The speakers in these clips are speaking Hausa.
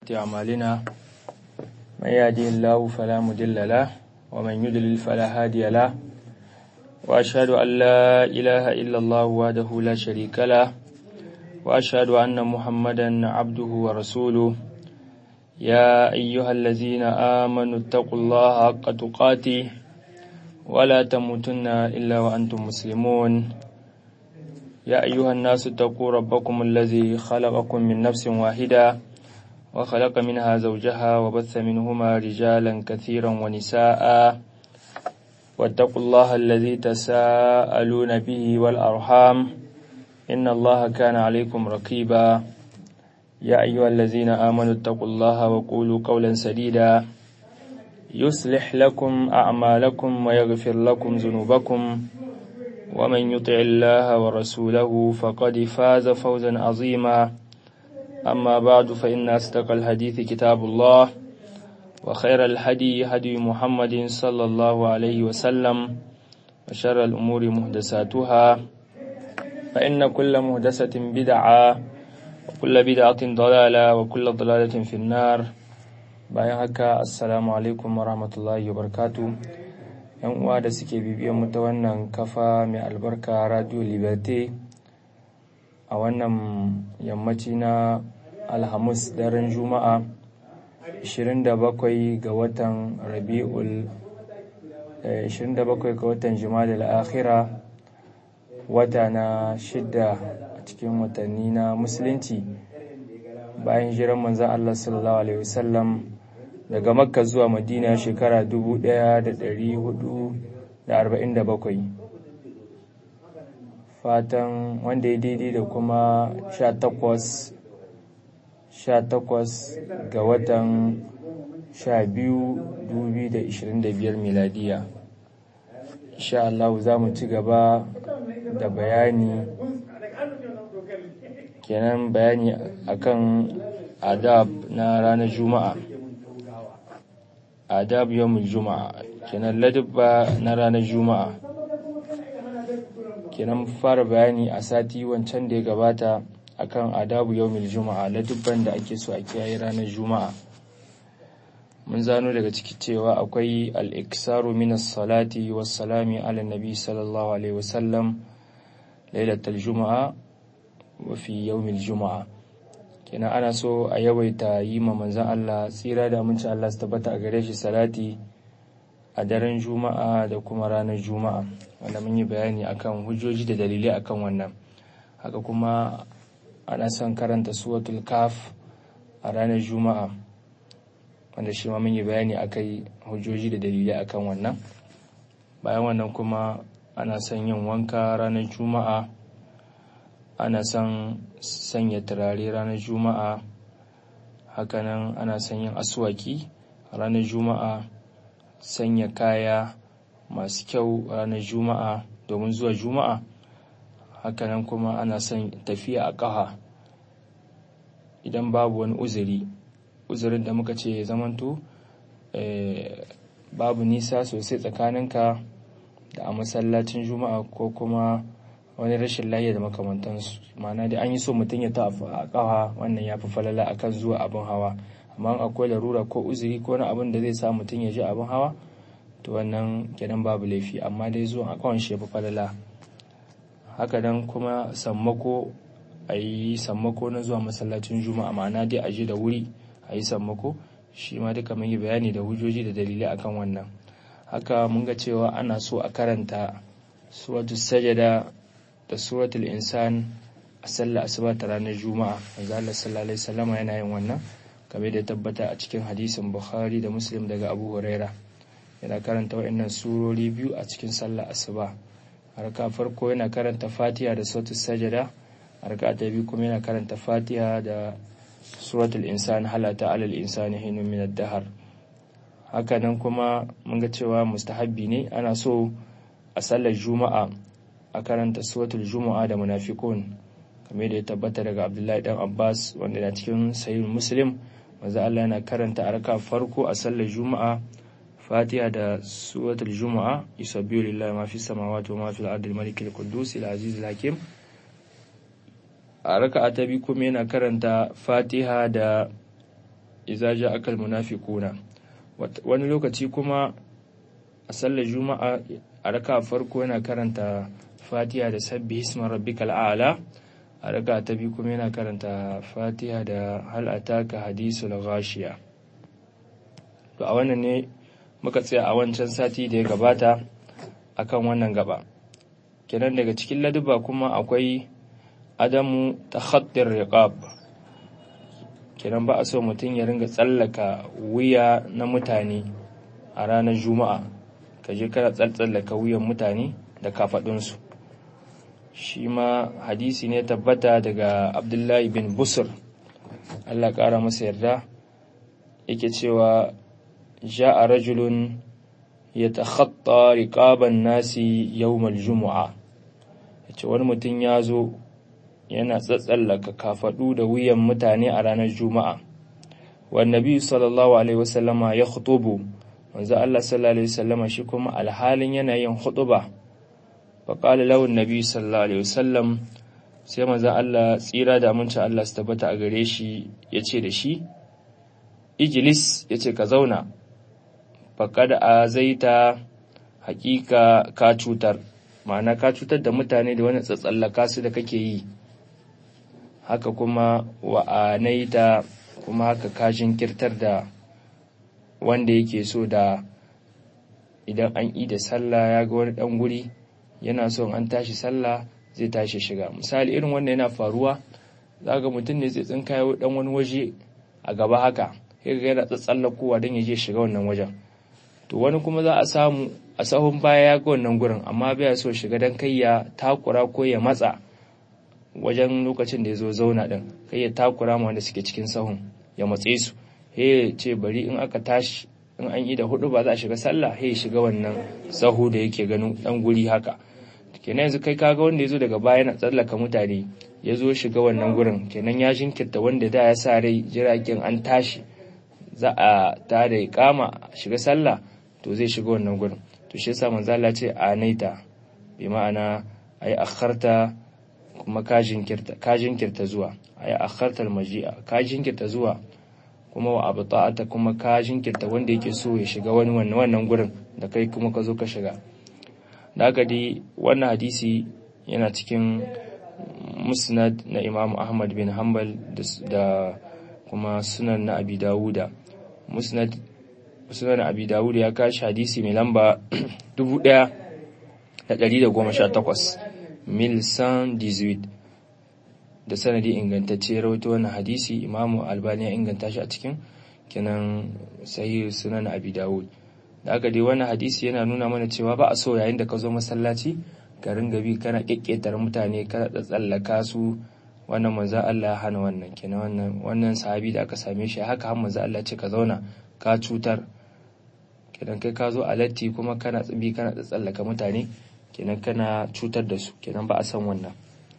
سيئات أعمالنا من يهده الله فلا مضل له ومن يضلل فلا هادي له وأشهد أن لا إله إلا الله وحده لا شريك له وأشهد أن محمدا عبده ورسوله يا أيها الذين آمنوا اتقوا الله حق تقاته ولا تموتن إلا وأنتم مسلمون يا أيها الناس اتقوا ربكم الذي خلقكم من نفس واحدة وخلق منها زوجها وبث منهما رجالا كثيرا ونساء واتقوا الله الذي تساءلون به والأرحام إن الله كان عليكم رقيبا يا أيها الذين آمنوا اتقوا الله وقولوا قولا سديدا يصلح لكم أعمالكم ويغفر لكم ذنوبكم ومن يطع الله ورسوله فقد فاز فوزا عظيما أما بعد فإن أصدق الحديث كتاب الله وخير الهدي هدي محمد صلى الله عليه وسلم وشر الأمور محدثاتها فإن كل محدثة بدعة وكل بدعة ضلالة وكل ضلالة في النار bayan haka assalamu alaikum wa rahmatullahi wa barakatu yan uwa da suke bibiyan mu ta wannan kafa mai albarka radio liberté a wannan yammaci na alhamis daren juma'a 27 ga watan rabi'ul 27 ga watan jima'a akhira wata na shidda a cikin watanni na musulunci bayan jiran manzan Allah sallallahu alaihi wasallam daga makka zuwa madina shekara 1447 fatan wanda ya daidai da kuma 18 18 ga watan 12 2025 miladiya insha Allah za mu ci gaba da bayani kenan bayani akan adab na ranar juma'a adab yawmul juma'a kenan ladabba na ranar juma'a kenan fara bayani a sati wancan da ya gabata akan adabu yawmul juma'a ladabban da ake so a kiyaye ranar juma'a mun zano daga ciki cewa akwai al-iksaru min as-salati was-salami ala nabi sallallahu alaihi wasallam lailatul juma'a wa fi yawmil juma'a kenan ana so a yawaita yi ma manzan Allah tsira da aminci Allah su tabbata a gare shi salati a daren juma'a da kuma ranar juma'a wanda mun yi bayani akan hujjoji da dalilai akan wannan haka kuma ana son karanta suwatul kaf a ranar juma'a wanda shi ma mun yi bayani akai hujjoji da dalilai akan wannan bayan wannan kuma ana son yin wanka ranar juma'a ana son sanya turare ranar juma'a hakanan ana son yin aswaki ranar juma'a sanya kaya masu kyau ranar juma'a domin zuwa juma'a hakanan kuma ana son tafiya a ƙaha idan babu wani uzuri uzurin da muka ce zamanto babu nisa sosai tsakaninka da a masallacin juma'a ko kuma wani rashin lafiya da makamantansu ma'ana da an yi so mutum ya ta a kawa wannan ya fi falala akan zuwa abin hawa amma akwai larura ko uzuri ko wani abin da zai sa mutum ya ji abin hawa to wannan kenan babu laifi amma dai zuwa a kawan shi ya fi falala haka nan kuma sammako a yi sammako na zuwa masallacin juma'a ma'ana dai a je da wuri a yi sammako shi ma duka mun yi bayani da hujjoji da dalilai akan wannan haka mun ga cewa ana so a karanta suratu sajada da suratul insan a sallar asuba ta ranar juma'a manzo Allah sallallahu alaihi wasallam yana yin wannan kamar da tabbata a cikin hadisin bukhari da muslim daga abu huraira yana karanta waɗannan surori biyu a cikin sallar asuba harka farko yana karanta fatiha da suratul sajada harka ta biyu kuma yana karanta fatiha da suratul insan halata alal insani hinun min ad-dahr haka nan kuma mun ga cewa mustahabbi ne ana so a sallar juma'a a karanta suratul juma'a da munafikun kamar da ya tabbata daga abdullahi dan abbas wanda na cikin sahih muslim manzo Allah yana karanta a raka farko a sallar juma'a fatiha da suratul juma'a yusabbihu lillahi ma fis samawati wa ma fil ardi al-malik al-quddus al-aziz al-hakim a raka'a ta biyu kuma yana karanta fatiha da idza ja'aka almunafiquna wani lokaci kuma a sallar juma'a a raka farko yana karanta fatiha da sabbi hisma rabbikal a'la a raka ta biyu kuma yana karanta fatiha da hal ataka hadisul ghashiya to a wannan ne muka tsaya a wancan sati da ya gabata akan wannan gaba kenan daga cikin laduba kuma akwai adamu takhattir riqab kenan ba a so mutum ya ringa tsallaka wuya na mutane a ranar juma'a ka je kana tsallaka wuyan mutane da kafaɗinsu shi ma hadisi ne tabbata daga abdullahi bin busur allah ƙara masa yarda yake cewa ja'a rajulun ya takhatta riqaban nasi yawmal jumu'a yace wani mutum ya zo yana tsatsallaka kafadu da wuyan mutane a ranar juma'a wan nabi sallallahu alaihi wasallama ya khutubu manzo Allah sallallahu alaihi wasallama shi kuma alhalin yana yin khutuba fa qala lahu nabi sallallahu alaihi wasallam sai manzo Allah tsira da aminci Allah su tabbata a gare shi yace da shi ijlis yace ka zauna faqad azaita hakika ka cutar ma'ana ka cutar da mutane da wani tsatsallaka su da kake yi haka kuma wa'anaita kuma haka ka jinkirtar da wanda yake so da idan an yi da sallah ya ga wani dan guri yana so an tashi sallah zai tashi shiga misali irin wanda yana faruwa za ga mutum ne zai tsinka ya dan wani waje a gaba haka sai ga yana tsatsallakowa don ya je shiga wannan wajen to wani kuma za a samu a sahun baya ya ga wannan gurin amma bai so shiga don kai ya takura ko ya matsa wajen lokacin da ya zo zauna din kai ya takura ma wanda suke cikin sahun ya matse su he ce bari in aka tashi in an yi da hudu ba za a shiga sallah he shiga wannan sahu da yake ganin dan guri haka kenan yanzu kai kaga wanda ya zo daga baya na tsallaka mutane ya zo shiga wannan gurin kenan ya jinkirta wanda da ya sa rai jiragen an tashi za a ta da kama shiga sallah to zai shiga wannan gurin to shi yasa manzo Allah ce a naita bi ma'ana ai akharta kuma ka jinkirta ka jinkirta zuwa ai akharta almaji'a ka jinkirta zuwa kuma wa abta'ata kuma ka jinkirta wanda yake so ya shiga wani wannan wannan gurin da kai kuma ka zo ka shiga da haka dai wannan hadisi yana cikin musnad na Imam Ahmad bin Hanbal da kuma sunan na Abi Dawuda musnad sunan Abi Dawud ya kashi hadisi mai lamba 1118 mil san 18 da sanadi ingantacce rawaito wannan hadisi imamu albani ya inganta shi a cikin kenan sahih sunan abi dawud da aka dai wannan hadisi yana nuna mana cewa ba a so yayin da ka zo masallaci ka ringa bi kana kekketar mutane kana tsallaka su wannan manzo Allah ya hana wannan kenan wannan wannan sahabi da aka same shi haka har manzo Allah ce ka zauna ka cutar kenan kai ka zo a latti kuma kana tsibi kana tsallaka mutane kenan kana cutar da su kenan ba a san wannan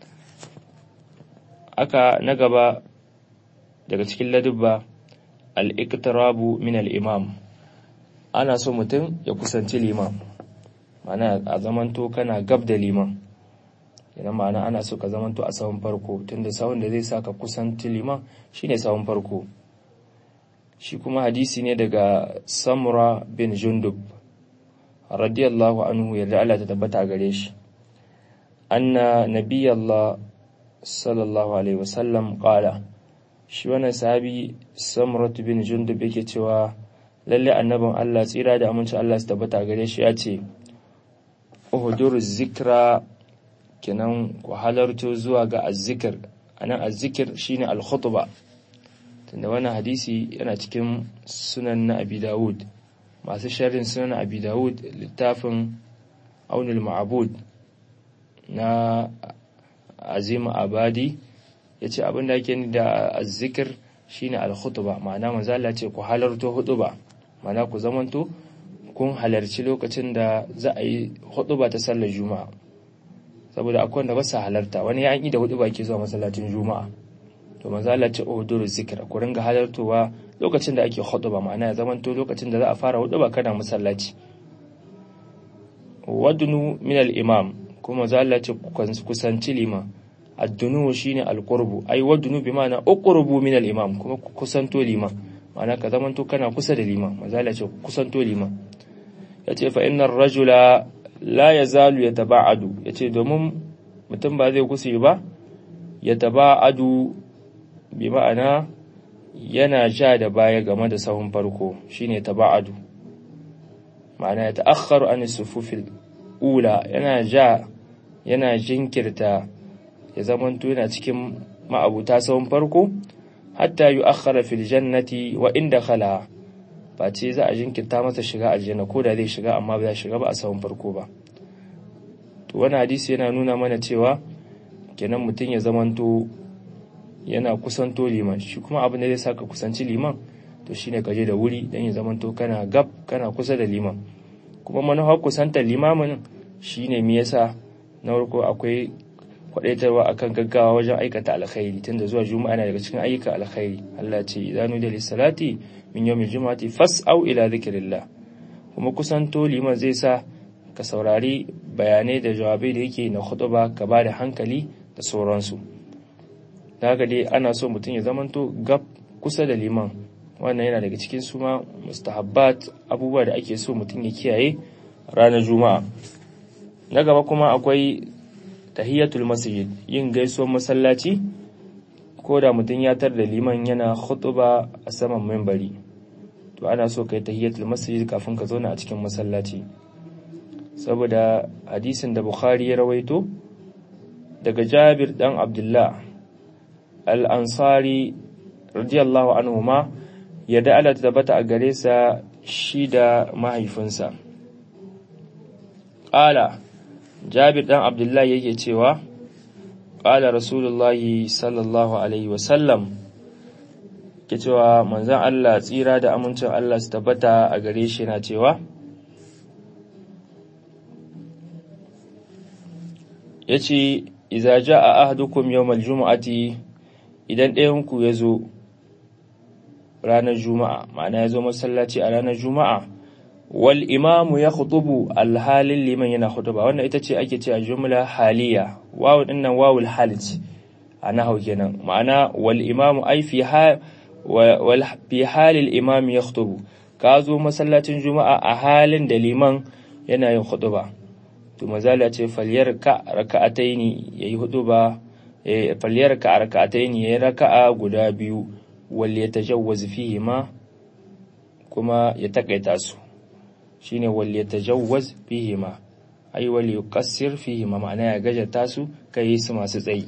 aka na gaba daga cikin ladubba al-iqtirabu min al-imam ana so mutum ya kusanci liman ma'ana a zamanto kana gab da liman idan ma'ana ana so ka zamanto a sahun farko tunda sahun da zai sa ka kusanci liman shine sahun farko shi kuma hadisi ne daga samura bin jundub radiyallahu anhu yarda Allah ta tabbata gare shi anna nabiyallah sallallahu alaihi wasallam qala shi wannan sahabi samrat bin jundub yake cewa lalle annabin Allah tsira da aminci Allah su tabbata gare shi ya ce uhdur zikra kenan ku halarto zuwa ga azzikir anan azzikir shine al-khutba tunda wannan hadisi yana cikin sunan na abi dawud masu sharrin sunan abi dawud littafin aunul ma'abud na azim abadi ya ce abinda ake ni da azzikir shine al-khutba ma'ana manzo Allah ce ku halarto hutuba ma'ana ku zamanto kun halarci lokacin da za a yi hutuba ta sallar juma'a saboda akwai wanda ba sa halarta wani ya yi da hutuba ke zuwa masallacin juma'a to manzo Allah ce uhduru zikra ku ringa halartowa lokacin da ake hutuba ma'ana ya zamanto lokacin da za a fara hutuba kana masallaci wadnu min al-imam kuma manzo Allah ce kusanci liman addunu shine al-qurbu ai wadnu bi ma'ana uqrubu min al-imam kuma kusanto liman ma'ana ka zamanto kana kusa da liman mazala ce kusanto liman yace fa innar rajula la yazalu yataba'adu yace domin mutum ba zai kusa ba yataba'adu bi ma'ana yana ja da baya game da sahun farko shine taba'adu ma'ana ya ta'akhkharu an sufufil ula yana ja yana jinkirta ya zamanto yana cikin ma'abuta sahun farko hatta yu'akhkhara fil jannati wa inda khala ba ce za a jinkirta masa shiga aljanna ko da zai shiga amma ba za shiga ba a sahun farko ba to wani hadisi yana nuna mana cewa kenan mutum ya zamanto yana kusanto liman shi kuma abin da zai saka kusanci liman to shine ka je da wuri dan ya zamanto kana gab kana kusa da liman kuma manufar kusantar limamin shine me yasa na farko akwai kwadaitarwa akan gaggawa wajen aikata alkhairi tunda zuwa juma'a na daga cikin ayyuka alkhairi Allah ce idanu da lissalati min yawmil juma'ati fas'au ila dhikrillah kuma kusanto liman zai sa ka saurari bayanai da jawabai da yake na khutba ka ba da hankali da sauransu da haka dai ana so mutum ya zamanto gab kusa da liman wannan yana daga cikin suma mustahabbat abubuwa da ake so mutum ya kiyaye ranar juma'a na gaba kuma akwai tahiyatul masjid yin gaisuwar masallaci ko da mutum ya tar da liman yana khutba a saman membari to ana so kai tahiyatul masjid kafin ka zauna a cikin masallaci saboda hadisin da bukhari ya rawaito daga jabir dan abdullah al-ansari radiyallahu anhu ma yadda Allah ta tabbata a gare sa shi da mahaifinsa ƙala jabir ɗan abdullahi yake cewa ƙala rasulullahi sallallahu alaihi wasallam ke cewa manzan Allah tsira da amincin Allah su tabbata a gare shi na cewa ya ce iza ja a ahadukum yawmal juma'ati idan ɗayanku ya zo ranar juma'a ma'ana ya zo masallaci a ranar juma'a wal imamu ya khutubu alhalin liman yana khutuba wannan ita ce ake ce a jumla haliya wawu dinnan wawul halit a nahau kenan ma'ana wal imamu ai fi wal fi halil imam ya khutubu ka zo masallacin juma'a a halin da liman yana yin khutuba to mazala ce falyar ka raka'ataini yayi hutuba falyar ka raka'ataini yayi raka'a guda biyu wal yatajawwaz fihi ma kuma ya takaita su shine wal yatajawwaz fihi ma ai wal yuqassir fihi ma ma'ana ya gajata su kai su masu tsayi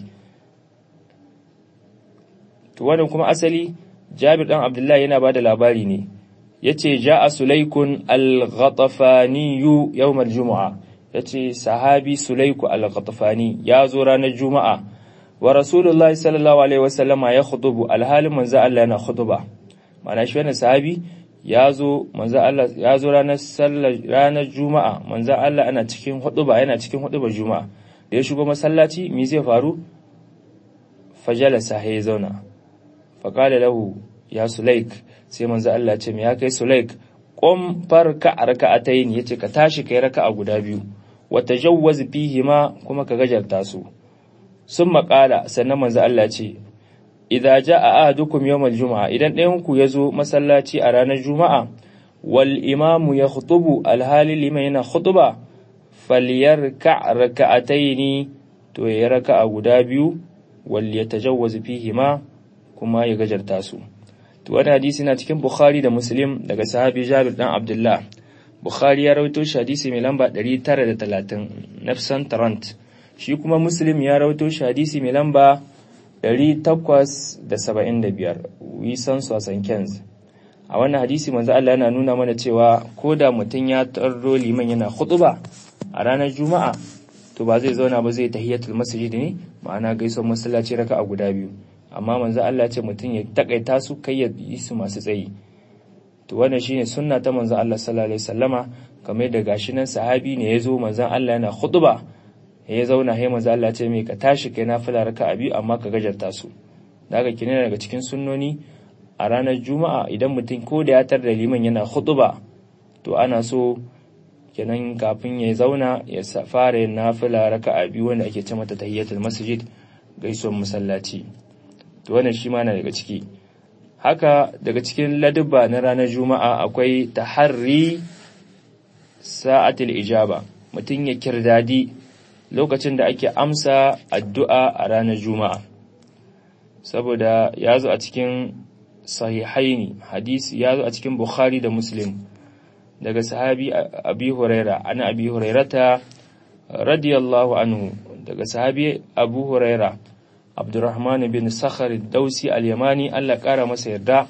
to wannan kuma asali Jabir dan Abdullah yana bada labari ne yace ja'a sulaykun al-ghatafani yawm al-jum'a yace sahabi sulayku al-ghatafani ya zo ranar juma'a wa rasulullahi sallallahu alaihi wasallama ya khutubu alhalin manzo Allah yana khutuba ma'ana shi wannan sahabi ya zo manzo Allah ya zo ranar sallar ranar juma'a manzo Allah ana cikin khutuba yana cikin khutuba juma'a da ya shigo masallaci me zai faru fajalasa ya zauna faqala lahu ya sulaik sai manzo Allah ce me ya kai sulaik qum farka raka'atayn yace ka tashi kai raka'a guda biyu wa tajawwaz fihi ma kuma ka gajarta su sun maƙala sannan manzo Allah ce, Idza ja'a ahadukum yawmal juma'a idan ɗayan ku ya zo masallaci a ranar juma'a wal imamu ya khutubu alhali liman yana khutuba falyarka raka'ataini to ya raka'a guda biyu wal yatajawwaz fihi ma kuma ya gajarta su to wannan hadisi na cikin Bukhari da Muslim daga sahabi Jabir dan Abdullah Bukhari ya rawaito shi hadisi mai lamba 930 nafsan tarant shi kuma muslim ya rawaito shi hadisi mai lamba 875 wisan sosan kenz a wannan hadisi manzo Allah yana nuna mana cewa ko da mutum ya tarro liman yana khutuba a ranar juma'a to ba zai zauna ba zai tahiyatul masjid ne ma'ana gaisuwar masallaci raka a guda biyu amma manzo Allah ce mutum ya takaita su kai ya yi su masu tsayi to wannan shine sunna ta manzo Allah sallallahu alaihi wasallama kamar da gashi nan sahabi ne ya zo manzo Allah yana khutuba ya zauna sai manzo Allah ce mai ka tashi kai nafila raka'a biyu amma ka gajarta su daga kine daga cikin sunnoni a ranar juma'a idan mutum ko da ya tar da liman yana khutuba to ana so kenan kafin ya zauna ya fara yin nafila raka'a biyu wanda ake ce mata tahiyatul masjid gaisuwar masallaci to wannan shi ma na daga ciki haka daga cikin ladubba na ranar juma'a akwai taharri sa'atul ijaba mutum ya kirdadi lokacin da ake amsa addu'a a ranar juma'a saboda ya zo a cikin sahihaini hadisi ya zo a cikin bukhari da muslim daga sahabi abi huraira ana abi hurairata radiyallahu anhu daga sahabi abu huraira abdurrahman bin sakhar dausi al-yamani Allah kara masa yarda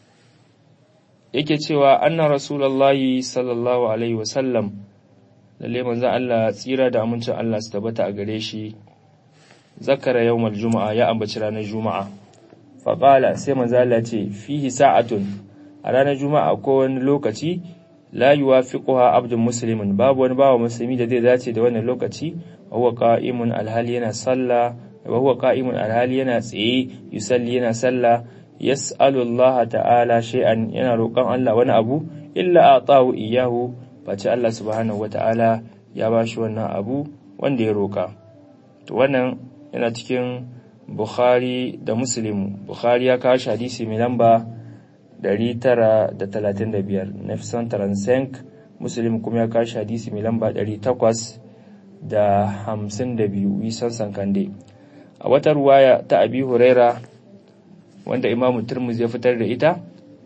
yake cewa anna rasulullahi sallallahu alaihi wasallam lalle manzon Allah tsira da amincin Allah su tabbata a gare shi zakara yawmal juma'a ya ambaci ranar juma'a fa qala sai manzon Allah ce fihi sa'atun a ranar juma'a ko wani lokaci la yuwafiquha abdun muslimin babu wani bawa musulmi da zai dace da wannan lokaci huwa qa'imun alhali yana sallah wa huwa qa'imun alhali yana tsaye yusalli yana sallah yas'alu Allah ta'ala shay'an yana roƙon Allah wani abu illa atahu iyahu face Allah subhanahu wata'ala ya bashi wannan abu wanda ya roƙa to wannan yana cikin Bukhari da Muslim Bukhari ya kawo hadisi mai lamba 935 Nefson Transenk Muslim kuma ya kawo hadisi mai lamba 852 Wisan Sankande a wata ruwaya ta Abi Huraira wanda Imam Tirmidhi ya fitar da ita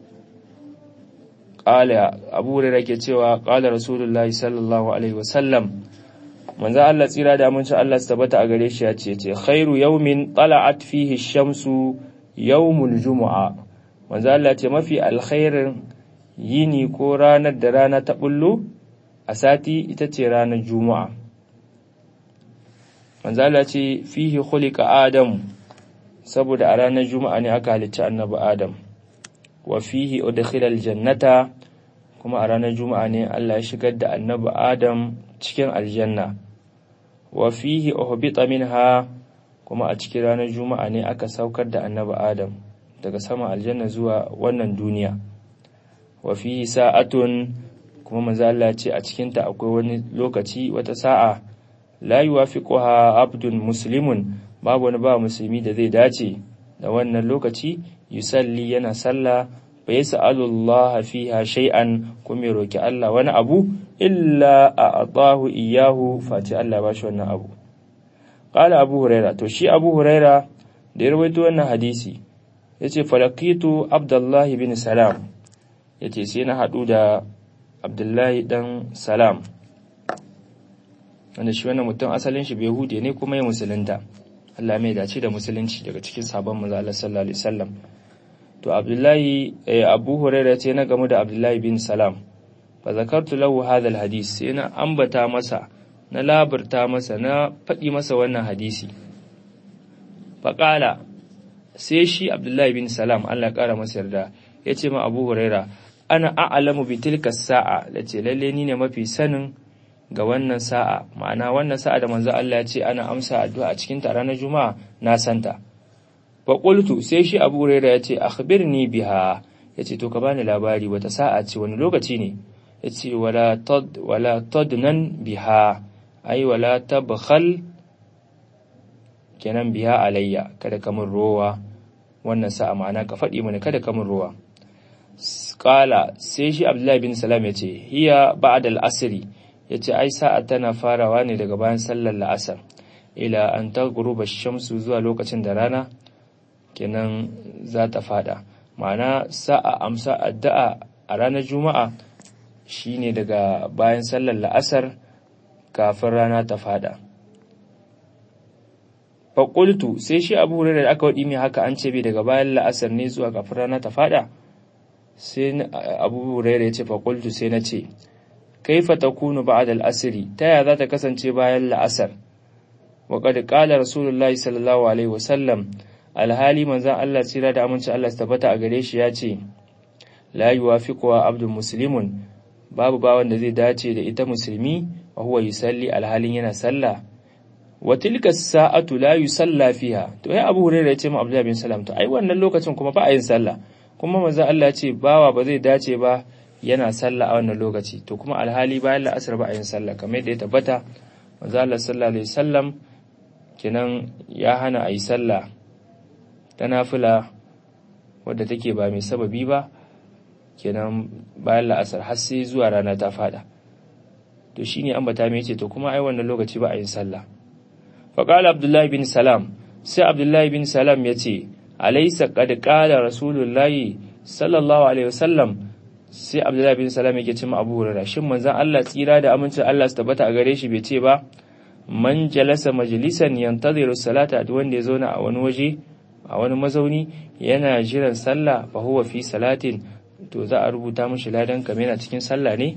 qala Abu Huraira ke cewa qala Rasulullah sallallahu alaihi wasallam manzo Allah tsira da amincin Allah su tabbata a gare shi ya ce ce khairu yawmin tala'at fihi shamsu yawmul jumu'a manzo Allah ce mafi alkhairin yini ko ranar da rana ta bullo a sati ita ce ranar juma'a manzo Allah ce fihi khuliqa adam saboda a ranar juma'a ne aka halicci annabi adam wa fihi udkhila aljannata kuma a ranar juma'a ne Allah ya shigar da annabi adam cikin aljanna wa fihi uhbita minha kuma a cikin ranar juma'a ne aka saukar da annabi adam daga sama aljanna zuwa wannan duniya wa fihi sa'atun kuma manzo Allah ya ce a cikin ta akwai wani lokaci wata sa'a la yuwafiquha abdun muslimun babu wani ba musulmi da zai dace da wannan lokaci yusalli yana sallah fa yas'alu Allah fiha shay'an kuma ya roki Allah wani abu illa a'tahu iyyahu fati Allah ba shi wannan abu qala abu huraira to shi abu huraira da ya rawaito wannan hadisi yace falakitu abdullahi bin salam yace sai na hadu da abdullahi dan salam wanda shi wannan mutum asalin shi bai hude ne kuma ya musulunta Allah mai dace da musulunci daga cikin sabon manzo Allah sallallahu alaihi wasallam to Abdullahi Abu Hurairah ce na gamu da Abdullahi bin Salam fa zakartu lahu hadha alhadith sai na ambata masa na labarta masa na faɗi masa wannan hadisi fa qala sai shi Abdullahi bin Salam Allah ya kara masa yarda yace ma Abu Hurairah ana a'lamu bi tilka sa'a lace lalle ni ne mafi sanin ga wannan sa'a ma'ana wannan sa'a da manzo Allah ya ce ana amsa addu'a a cikin ta ranar juma'a na santa fa qultu sai shi Abu Hurairah ya ce akhbirni biha yace to ka bani labari wata sa'a ce wani lokaci ne yace wala tad wala tadnan biha ai wala tabkhal kenan biha alayya kada ka mun rowa wannan sa'a ma'ana ka faɗi mana kada ka mun rowa qala sai shi Abdullahi bin Salam ya ce hiya ba'da al-asri ya ce ai sa'a tana farawa ne daga bayan sallar la'asar ila an ta guruba shamsu zuwa lokacin da rana kenan za ta fada ma'ana sa'a amsa addu'a a ranar juma'a shine daga bayan sallar la'asar kafin rana ta fada faƙultu sai shi abu hurairar da aka waɗi mai haka an ce bai daga bayan la'asar ne zuwa kafin rana ta fada sai abu hurairar ya ce faƙultu sai na ce kaifa takunu ba'da al-asri ta ya za ta kasance bayan la'asar wa qad qala rasulullahi sallallahu alaihi wasallam alhali manzon Allah tsira da aminci Allah su tabbata a gare shi ya ce la yuwafiqu abdul muslimun babu bawan da zai dace da ita musulmi wa huwa yusalli alhalin yana sallah wa tilka sa'atu la yusalla fiha to ai Abu Hurairah ya ce ma Abdullah bin Salam to ai wannan lokacin kuma ba a yin sallah kuma manzon Allah ya ce bawa ba zai dace ba yana sallah a wannan lokaci to kuma alhali bayan la'asar ba a yin sallah kamar yadda ya tabbata manzo Allah sallallahu alaihi wasallam kenan ya hana a yi sallah ta nafila wadda take ba mai sababi ba kenan bayan la'asar har sai zuwa rana ta fada to shine ambata mai ce to kuma ai wannan lokaci ba a yin sallah fa qala abdullahi bin salam sai abdullahi bin salam ya ce alaysa qad qala rasulullahi sallallahu alaihi wasallam sai abdullahi bin salam yake ce ma abu hurairah shin manzon Allah tsira da amincin Allah su tabbata a gare shi bai ce ba man jalasa majlisan yantaziru salata duk wanda ya zauna a wani waje a wani mazauni yana jiran sallah fa huwa fi salatin to za a rubuta mishi ladan kamar yana cikin sallah ne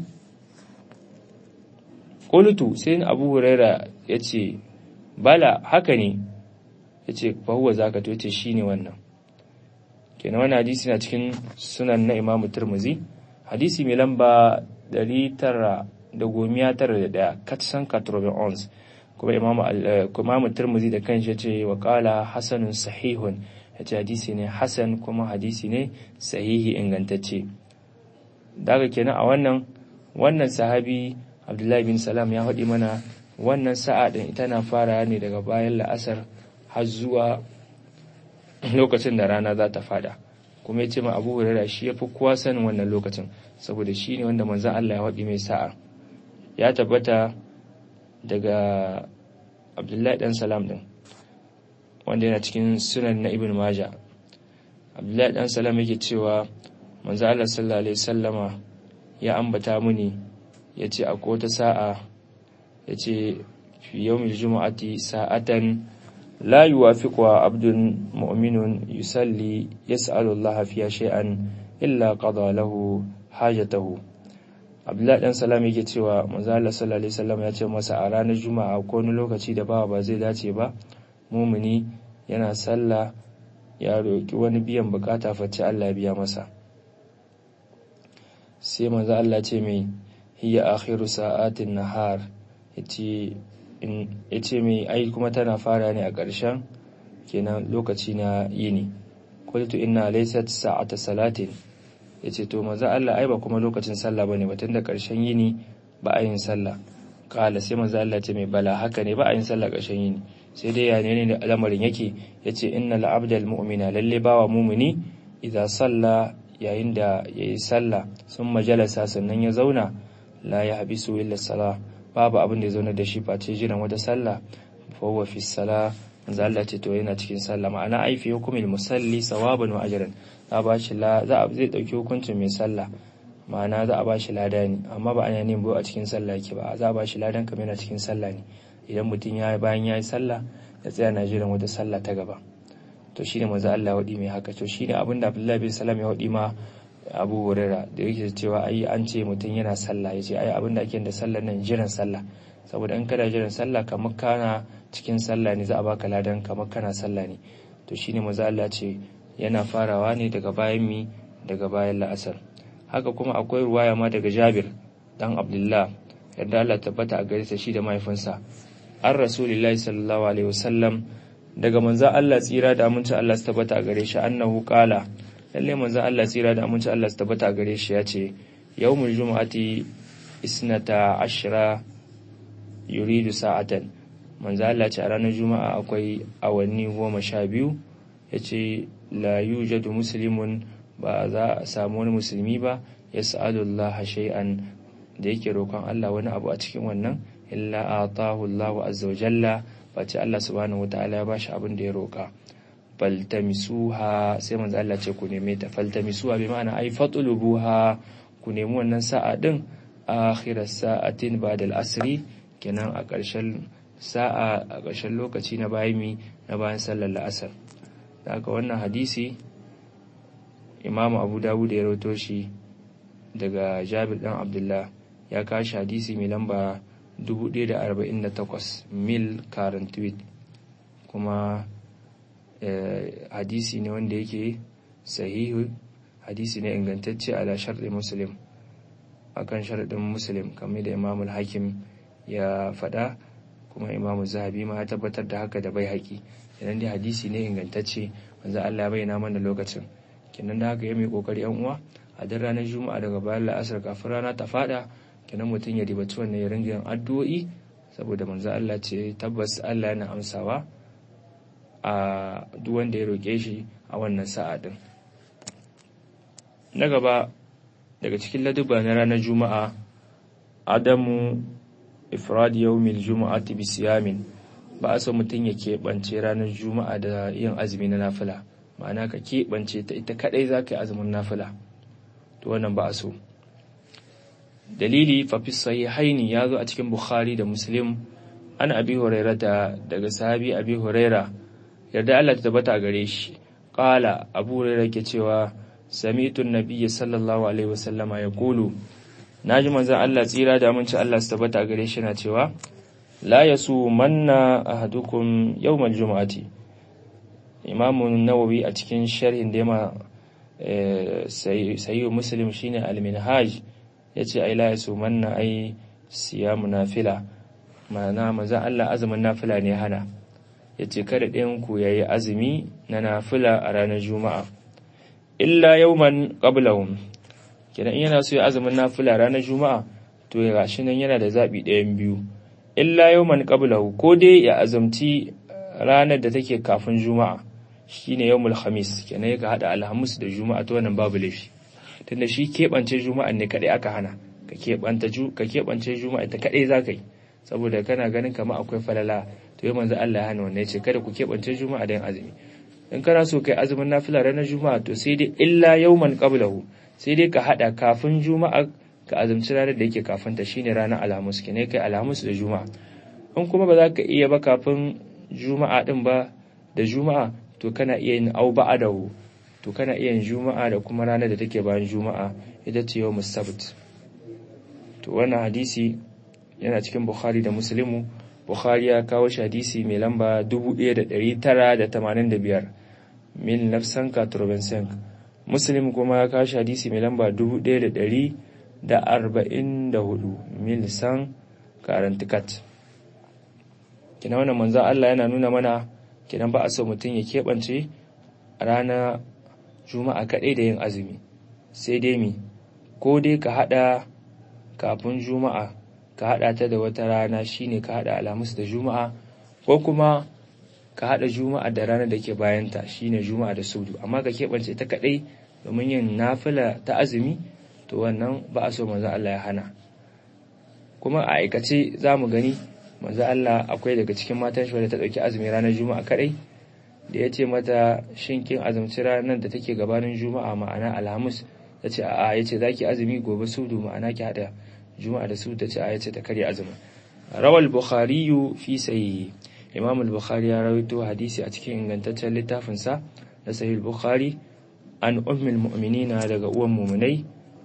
qultu sai abu huraira yace bala haka ne yace fa huwa zaka to yace shine wannan kenan wannan hadisi na cikin sunan na Imam Tirmidhi hadisi mai lamba 991 katsan 91 kuma Imam Imam Tirmidhi da kanshi yace wa qala hasanun sahihun yace hadisi ne hasan kuma hadisi ne sahihi ingantacce daga kenan a wannan wannan sahabi Abdullahi bin Salam ya faɗi mana wannan sa'a din ita na fara ne daga bayan la'asar har zuwa lokacin da rana za ta fada kuma ya ce ma abu hurara shi ya fi kowa sanin wannan lokacin saboda shi ne wanda manzan Allah ya waɗi mai sa'a ya tabbata daga abdullahi ɗan salam ɗin wanda yana cikin sunan na ibn maja abdullahi ɗan salam yake cewa manzan Allah sallallahu alaihi sallama ya ambata muni ya ce akwai wata sa'a ya ce fi yawmil juma'ati sa'atan لا يوافقها عبد مؤمن يصلي يسأل الله فيها شيئا إلا قضى له حاجته Abdullahi dan Salam yake cewa manzo Allah sallallahu alaihi wasallam ya ce masa a ranar Juma'a ko wani lokaci da bawa ba zai dace ba mumuni yana sallah ya roki wani biyan bukata face Allah ya biya masa sai manzo Allah ce mai hiya akhiru sa'atin nahar yace ya ce mai ai kuma tana fara ne a ƙarshen kenan lokaci na yini kultu inna laysat sa'ata salatin yace to manzo Allah ai ba kuma lokacin sallah bane batun da ƙarshen yini ba a yin sallah kala sai manzo Allah ce mai bala haka ne ba a yin sallah ƙarshen yini sai dai ya ne da al'amarin yake yace innal abdal mu'mina lalle bawa mu'mini idza salla yayin da yayi sallah sun majalasa sannan ya zauna la ya habisu illa salah babu abin da ya zauna da shi face jiran wata sallah fa huwa fi salah manzo Allah ce to yana cikin sallah ma'ana ai fi hukumil musalli sawaban wa ajran za ba shi la za a zai dauki hukuncin mai sallah ma'ana za a ba shi lada ne amma ba ana yin bo a cikin sallah yake ba za a ba shi ladan kamar yana cikin sallah ne idan mutum ya bayan ya yi sallah ya tsaya na jiran wata sallah ta gaba to shine manzo Allah ya wadi mai haka to shine abin da Abdullahi bin Salam ya wadi ma Abu Hurairah da yake cewa ai an ce mutum yana sallah yace ai abin da ake da sallar nan jiran sallah saboda in kana jiran sallah kamar kana cikin sallah ne za a baka ladan kamar kana sallah ne to shine manzo Allah ce yana farawa ne daga bayan mi daga bayan la'asar haka kuma akwai ruwaya ma daga Jabir dan Abdullah yadda Allah tabbata a gare sa shi da mahaifinsa an rasulillahi sallallahu alaihi wasallam daga manzo Allah tsira da aminci Allah su tabbata a gare shi annahu qala lalle manzo Allah tsira da aminci Allah su tabbata a gare shi ya ce yawmul jumu'ati isnata ashra yuridu sa'atan manzo Allah ce a ranar juma'a akwai awanni goma sha biyu ya ce la yujadu muslimun ba za a samu wani musulmi ba ya sa'adullaha shay'an da yake roƙon Allah wani abu a cikin wannan illa atahu Allahu azza wa jalla bace Allah subhanahu wataala ya bashi abin da ya roƙa faltamisuha sai manzo Allah ce ku neme ta faltamisuha bi ma'ana ai fatulubuha ku nemi wannan sa'a din akhiras sa'atin ba'da al-asri kenan a ƙarshen sa'a a ƙarshen lokaci na bayimi na bayan sallar la'asar daga wannan hadisi imamu abu dawud ya rawato shi daga jabir dan abdullah ya kashi hadisi mai lamba 1048 mil current tweet kuma hadisi ne wanda yake sahihu hadisi ne ingantacce ala sharɗin muslim akan sharɗin muslim kamar da imamul hakim ya faɗa kuma imamu zahabi ma ya tabbatar da haka da bai haƙi idan dai hadisi ne ingantacce wanzu Allah bayyana mana lokacin kenan da haka ya mai kokari yan uwa a duk ranar juma'a daga bayan la'asar kafin rana ta fada kenan mutum ya ribaci wannan ya ringa yin addu'o'i saboda manzo Allah ce tabbas Allah yana amsawa a duk wanda ya roƙe shi a wannan sa'a din na gaba daga cikin laduba na ranar juma'a adamu ifrad yawmil juma'ati bi siyamin ba a so mutum ya keɓance ranar juma'a da yin azumi na nafila ma'ana ka keɓance ta ita kaɗai za ka yi azumin nafila to wannan ba a so dalili fafis sahihaini ya zo a cikin bukhari da muslim an abi hurairata daga sahabi abi huraira yarda Allah ta tabbata gare shi qala abu huraira ke cewa sami'tu nabiyyi sallallahu alaihi wasallama yaqulu naji manzon Allah tsira da aminci Allah su tabbata gare shi na cewa la yasu manna ahadukum yawmal jumu'ati imamu nawawi a cikin sharhin da yama sayyid muslim shine al-minhaj yace ai la yasu manna ai siyamu nafila ma'ana manzon Allah azumin nafila ne hana yace kada ɗayan ku yayi azumi na nafila a ranar juma'a illa yawman qablahum kenan in yana so ya azumin nafila ranar juma'a to ya gashi nan yana da zabi ɗayan biyu illa yawman qablahu ko dai ya azumci ranar da take kafin juma'a shine yawmul khamis kenan ya hada alhamis da juma'a to wannan babu laifi tunda shi keɓance juma'a ne kadai aka hana ka keɓanta ju ka keɓance juma'a ta kadai zaka yi saboda kana ganin kamar akwai falala to yau manzo Allah ya hana wannan yace kada ku keɓance juma'a da yin azumi in kana so kai azumin nafila ranar juma'a to sai dai illa yawman qablahu sai dai ka hada kafin juma'a ka azumci ranar da yake kafin ta shine ranar alhamis kine kai alhamis da juma'a in kuma ba za ka iya ba kafin juma'a din ba da juma'a to kana iya yin au ba'adahu to kana iya yin juma'a da kuma ranar da take bayan juma'a ita ce yau musabt to wannan hadisi yana cikin bukhari da muslimu bukhari ya kawo shi hadisi mai lamba 1985 mil nafsan katurbensenk muslim kuma ya kawo shi hadisi mai lamba 1144 mil san karantikat kina wannan manzo Allah yana nuna mana kinan ba a so mutum ya keɓance rana juma'a kaɗai da yin azumi sai dai mi ko dai ka haɗa kafin juma'a ka haɗa ta da wata rana shine ka haɗa alhamis da juma'a ko kuma ka haɗa juma'a da ranar da ke bayanta shine juma'a da sudu amma ka keɓance ta kaɗai domin yin nafila ta azumi to wannan ba a so manzo Allah ya hana kuma a aikace za mu gani manzo Allah akwai daga cikin matan shi wadda ta ɗauki azumi ranar juma'a kaɗai da ya ce mata shin kin azumci ranar da take gabanin juma'a ma'ana alhamis ta ce a'a ya ce za ki azumi gobe sudu ma'ana ki haɗa juma'a da sudu ta ce a ya ce ta karya azumi rawal bukhari fi sahihi imam al-bukhari ya rawaito hadisi a cikin ingantaccen littafinsa na sahih bukhari an ummul mu'minina daga uwan mu'minai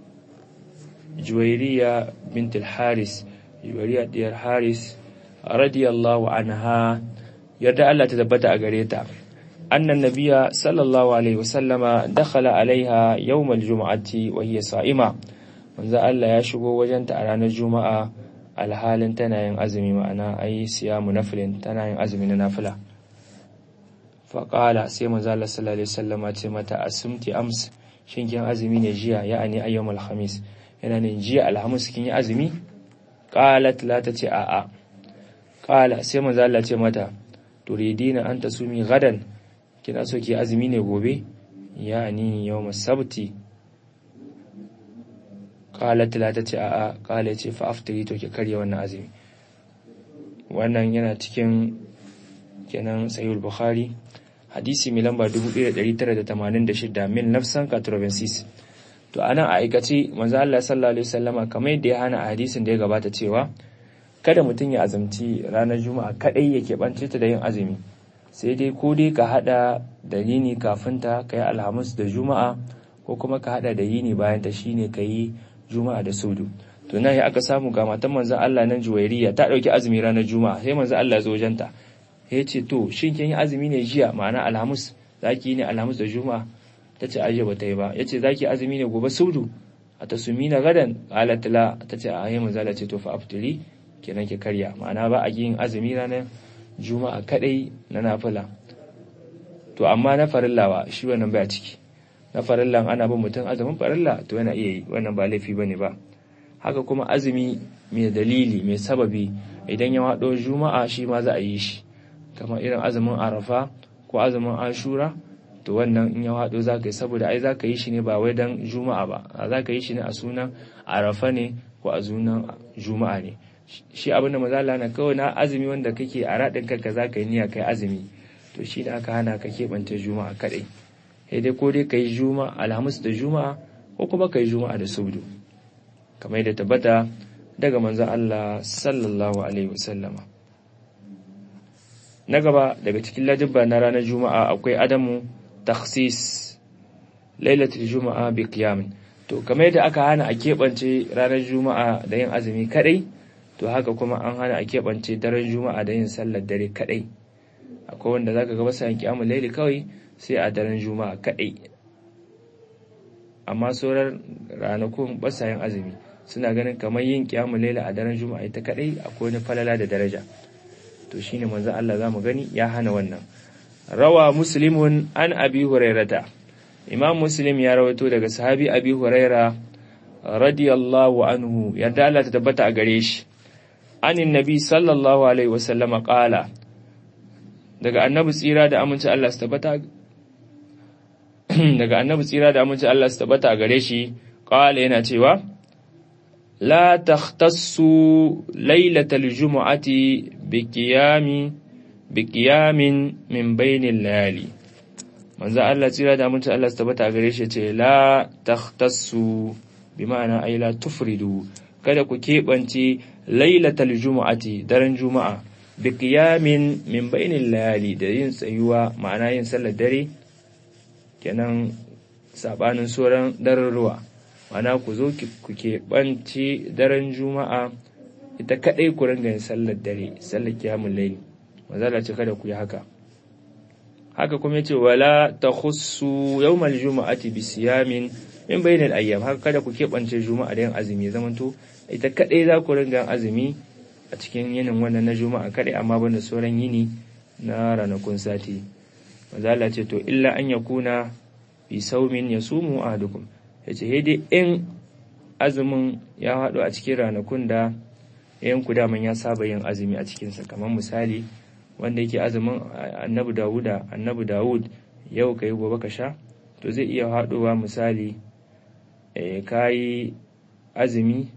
juwairiya bint al-haris juwairiya diyar haris radiyallahu anha yarda Allah ta tabbata a gare ta annan nabiya sallallahu alaihi wasallama dakhala alaiha yawmal juma'ati wa hiya sa'ima manzo Allah ya shigo wajenta a ranar juma'a alhalin tana yin azumi ma'ana ayi siyamu nafilin tana yin azumi na nafila faƙala sai manzo Allah sallallahu alaihi wasallama ce mata asumti ams shin kin azumi ne jiya ya'ani ayyamul khamis yana ne jiya alhamis kin yi azumi qalat la ta ce a'a qala sai manzo Allah ce mata turidina an tasumi gadan kina so ki azumi ne gobe ya'ani yawmus sabti qalat la ta ce a'a qala ce fa aftari to ki karya wannan azumi wannan yana cikin kenan sahih bukhari hadisi mai lamba 1986 min nafsan 86 to anan a aikace manzo Allah sallallahu alaihi wasallama kamar yadda ya hana a hadisin da ya gabata cewa kada mutum ya azumci ranar juma'a kadai yake bance ta da yin azumi sai dai ko dai ka hada da yini kafin ta kai alhamis da juma'a ko kuma ka hada da yini bayan ta shine kai juma'a da sudu to nan ya aka samu ga matan manzo Allah nan juwairiya ta dauki azumi ranar juma'a sai manzo Allah ya zo wajenta ya ce to shin kin yi azumi ne jiya ma'ana alhamis zaki yi ne alhamis da juma'a ta ce ajiye ba ta yi ba ya ce zaki azumi ne gobe sudu a ta sumi na gadan alatila ta ce a yi manzala ce to fa aftiri kenan ki karya ma'ana ba a yin azumi ranar juma'a kadai na nafila to amma na farillawa shi wannan baya ciki na farillan ana bin mutum azumin farilla to yana iya yi wannan ba laifi bane ba haka kuma azumi mai dalili mai sababi idan ya haɗo juma'a shi ma za a yi shi kamar irin azumin arafa ko azumin ashura to to wannan in ya haɗo za ka yi saboda ai za ka yi shi ne ba wai don juma'a ba za ka yi shi ne a sunan arafa ne ko a sunan juma'a ne shi abinda mazala na kawai na azumi wanda kake a raɗin kanka za ka yi niyya kai azumi to shi ne aka hana ka keɓance juma'a kaɗai sai dai ko dai ka yi juma'a alhamis da juma'a ko kuma ka yi juma'a da subdu kamar yadda tabbata daga manzon Allah sallallahu alaihi wasallama na gaba daga cikin ladibba na ranar juma'a akwai adamu takhsis lailatul juma'a bi qiyamin to kamar yadda aka hana a keɓance ranar juma'a da yin azumi kadai to haka kuma an hana a keɓance daren juma'a da yin sallar dare kadai akwai wanda zaka ga basa yin kiyamul laili kawai sai a daren juma'a kadai amma sauran ranakun basa yin azumi suna ganin kamar yin kiyamul laili a daren juma'a ita kadai akwai wani falala da daraja to shine manzon Allah zamu gani ya hana wannan rawa muslimun an abi hurairata imam muslim ya rawaito daga sahabi abi huraira radiyallahu anhu yadda Allah ta tabbata a gare shi anin nabi sallallahu alaihi wasallama qala daga annabi tsira da aminci Allah su tabbata daga annabi tsira da aminci Allah su tabbata a gare shi qala yana cewa la takhtassu lailatal jumu'ati biqiyami biqiyamin min bainil layali manzo Allah tsira da mutunta Allah tabbata a gare shi ce la takhtassu bi ma'ana ay la tufridu kada ku keɓance lailatal jumu'ati daren juma'a biqiyamin min bainil layali da yin tsayuwa ma'ana yin sallar dare kenan sabanin sauran daren ruwa ma'ana ku zo ku keɓance daren juma'a ita kaɗai ku ringa yin sallar dare sallar kiyamun laili mazala ce kada ku yi haka haka kuma yace wala takhussu yawmal juma'ati bi siyamin min bainal ayyam haka kada ku keɓance juma'a da yin azumi zamanto ita kaɗai za ku ringa azumi a cikin yinin wannan na juma'a kaɗai amma banda sauran yini na ranakun sati mazala ce to illa an yakuna bi saumin yasumu ahadukum yace dai in azumin ya haɗu a cikin ranakun da yanku daman ya saba yin azumi a cikinsa kamar misali wanda yake azumin annabi dawuda annabi dawud yau ka yi gobe ka sha to zai iya haɗowa misali ka yi azumi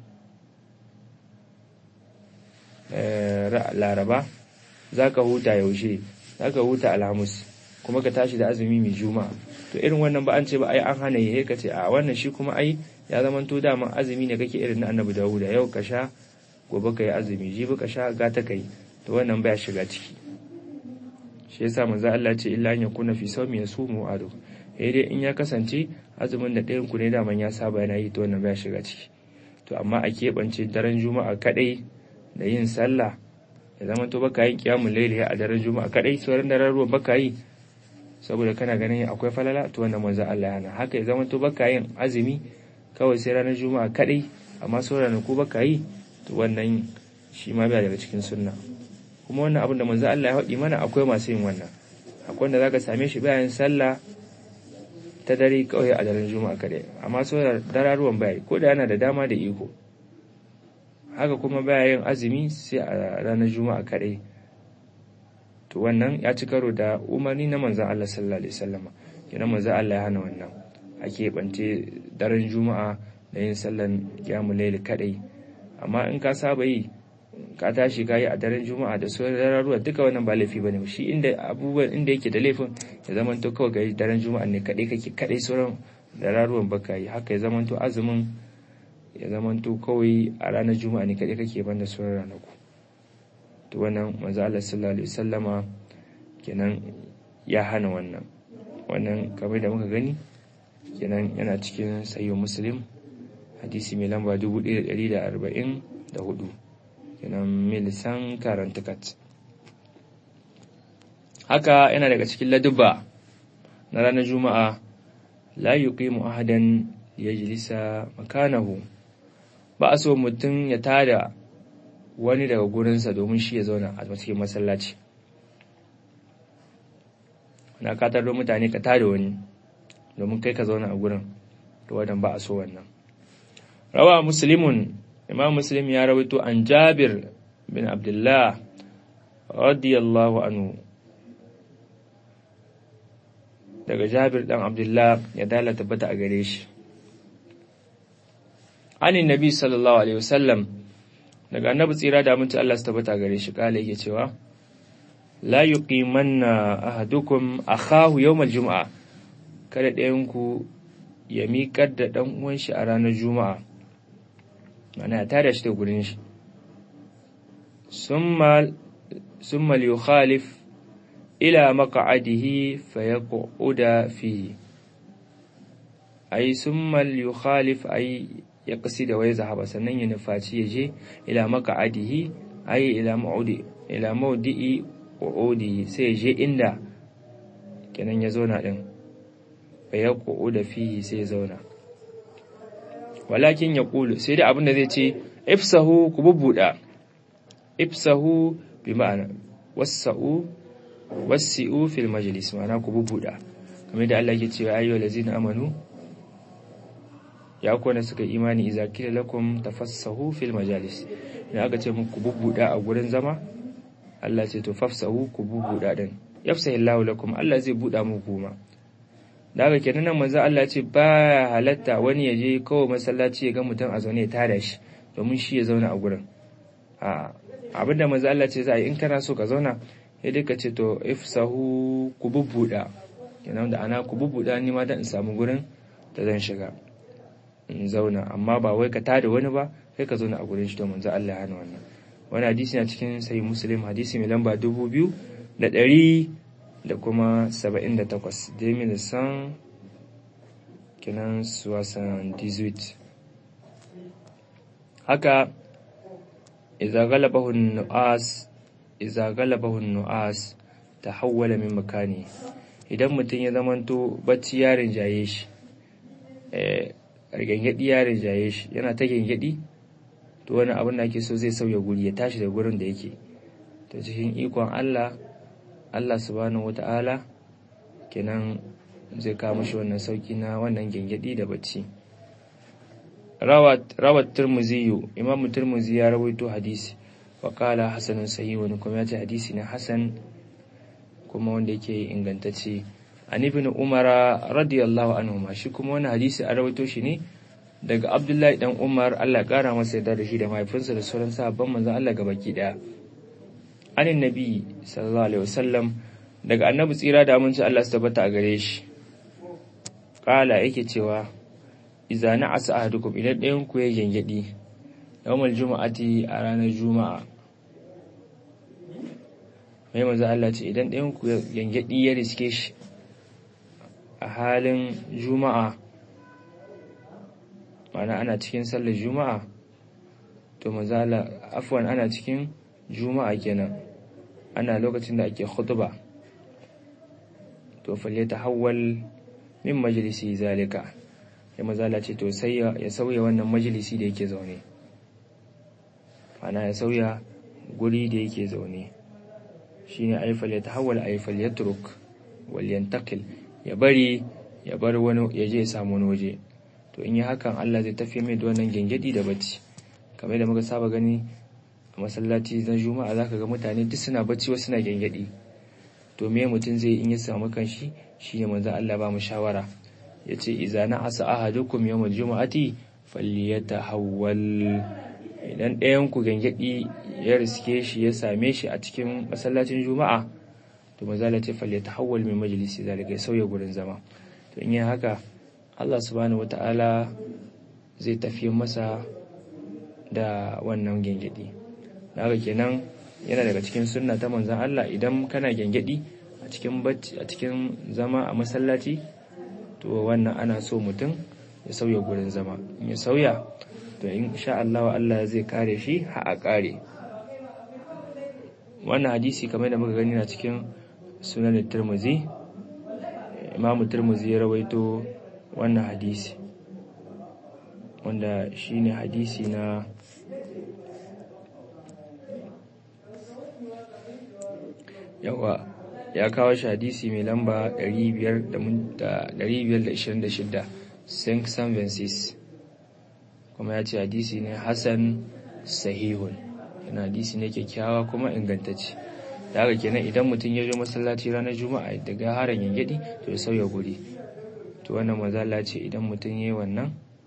laraba za ka huta yaushe za ka huta alhamis kuma ka tashi da azumi mai juma'a to irin wannan ba an ce ba ai an hana yi ka ce a wannan shi kuma ai ya zama to dama azumi ne kake irin na annabi dawuda yau ka sha gobe ka yi azumi jibi ka sha gata ka yi to wannan baya shiga ciki shi yasa manzo Allah ce illa an yakuna fi sawmi yasumu adu eh dai in ya kasance azumin da ɗayan ku ne daman ya saba yana yi to wannan baya shiga ciki to amma a keɓance daren juma'a kadai da yin sallah ya zama to baka yin qiyamul layli a daren juma'a kadai sauran daren ruwan baka yi saboda kana ganin akwai falala to wannan manzo Allah yana haka ya zama to baka yin azumi kawai sai ranar juma'a kadai amma sauran ku baka yi to wannan shi ma bai daga cikin sunna kuma wannan abin da manzo Allah ya faɗi mana akwai masu yin wannan akwai wanda zaka same shi bayan sallah ta dare kawai a daren juma'a kadai amma sauran dararuwan bai ko da yana da dama da iko haka kuma baya yin azumi sai a ranar juma'a kadai to wannan ya ci karo da umarni na manzon Allah sallallahu alaihi wasallama kenan manzon Allah ya hana wannan a keɓance daren juma'a da yin sallan qiyamul layl kadai amma in ka saba yi ka tashi ka yi a daren juma'a da sauran dararuwa duka wannan ba laifi bane shi inda abubuwan inda yake da laifin ya zama to kawai ga daren juma'a ne kadai kake kadai sauran dararuwan baka yi haka ya zama to azumin ya zama to kawai a ranar juma'a ne kadai kake banda sauran ranaku to wannan manzo Allah sallallahu alaihi wasallama kenan ya hana wannan wannan kamar da muka gani kenan yana cikin sahih muslim hadisi mai lamba 1144 kenan milisan karantukat haka yana daga cikin ladubba na ranar juma'a la yuqimu ahadan yajlisa makanahu ba a so mutum ya tada wani daga gurinsa domin shi ya zauna a cikin masallaci na katar mutane ka tada wani domin kai ka zauna a gurin to wadan ba a so wannan rawa muslimun imam muslim ya rawaito an jabir bin abdullah radiyallahu anhu daga Jabir dan Abdullah ya dala tabbata a gare shi anin nabi sallallahu alaihi wasallam daga annabi tsira da mutunci Allah su tabbata a gare shi kala yake cewa la yuqimanna ahadukum akhahu yawmal jumu'a kada ɗayan ku ya miƙar da ɗan uwan shi a ranar juma'a mana ya tada shi da gurin shi summa summa yukhalif ila maq'adihi fayaquda fihi ay summa yukhalif ay ya kasi da wai zahaba sannan ya nufaci ya je ila maq'adihi ay ila ma'udi ila mawdi'i qu'udi sai ya je inda kenan ya zauna din fa ya da fihi sai ya zauna walakin ya kulu sai dai abin da zai ce ifsahu ku bubbuda ifsahu bi ma'ana wasa'u wasi'u fil majlis ma'ana ku bubbuda kamar da Allah yake cewa ayyuhal ladzina amanu ya kwana suka imani idza kila lakum tafassahu fil majalis idan aka ce muku bubbuda a gurin zama Allah ce to fafsahu ku bubbuda din yafsahillahu lakum Allah zai buda muku kuma da haka kenan nan manzo Allah ce ba halatta wani ya je kawai masallaci ya ga mutum a zaune ya tada shi domin shi ya zauna a gurin a abinda manzo Allah ce za a yi in kana so ka zauna ya duka ce to ifsahu ku bubbuda kenan da ana ku bubbuda ni ma dan in samu gurin da zan shiga in zauna amma ba wai ka tada wani ba kai ka zauna a gurin shi to manzo Allah ya hana wannan wani hadisi na cikin sahih muslim hadisi mai lamba dubu biyu da ɗari da kuma 78 2000 kenan suwasan 18 haka iza galabahun nu'as iza galabahun nu'as ta hawwala min makani idan mutum ya zamanto bacci ya rinjaye shi gangadi ya rinjaye shi yana ta gangadi to wani abin da ake so zai sauya guri ya tashi da gurin da yake to cikin ikon Allah Allah subhanahu wata'ala kenan zai kawo mashi wannan sauki na wannan gengedi da bacci rawat turmuziyu imam turmuzi ya rawaito hadisi wa kala hasanun sahihun kuma ya ce hadisi na hasan kuma wanda yake ingantacce an ibn umara radiyallahu anhu ma shi kuma wannan hadisi a rawaito shi ne daga abdullahi dan umar Allah ya kara masa yarda da shi da mahaifinsa da sauran sahabban manzon Allah gabaki daya anin nabi sallallahu alaihi wasallam daga annabi tsira da aminci Allah su tabbata a gare shi kala yake cewa idza na'asa ahadukum idan ɗayan ku ya gengedi yawmal juma'ati a ranar juma'a mai manzo Allah ce idan ɗayan ku ya gengedi ya riske shi a halin juma'a mana ana cikin sallar juma'a to manzo Allah afwan ana cikin juma'a kenan ana lokacin da ake khutba to falle ta hawwal min majalisi zalika ya mazala ce to sai ya sauya wannan majalisi da yake zaune ana ya sauya guri da yake zaune shine ay falle ta hawwal ay falle yatruk wal yantaqil ya bari ya bar wani ya je ya samu wani waje to in yi hakan Allah zai tafi mai da wannan gengedi da bacci kamar da muka saba gani a masallaci na juma'a zaka ga mutane duk suna bacci wasu suna gengedi to me mutum zai in ya samu kanshi shine manzo Allah ba mu shawara yace idza na asa ahadukum yawmal jumu'ati falyatahawwal idan ɗayan ku gengedi ya riske shi ya same shi a cikin masallacin juma'a to manzo Allah ce falyatahawwal min majlisi zalika ya sauya gurin zama to in yi haka Allah subhanahu wata'ala zai tafi masa da wannan gengedi haka kenan yana daga cikin sunna ta manzon Allah idan kana gengedi a cikin bacci a cikin zama a masallaci to wannan ana so mutum ya sauya gurin zama in ya sauya to insha Allah Allah zai kare shi har a kare wannan hadisi kamar da muka gani na cikin sunan Tirmidhi Imam Tirmidhi ya rawaito wannan hadisi wanda shine hadisi na yawa ya kawo shi hadisi mai lamba 526 Saint Vencis kuma ya ce hadisi ne Hassan sahihun yana hadisi ne kyakkyawa kuma ingantacce da haka kenan idan mutum ya zo masallaci ranar juma'a daga haran yangedi to ya sauya guri to wannan mazala ce idan mutum ya yi wannan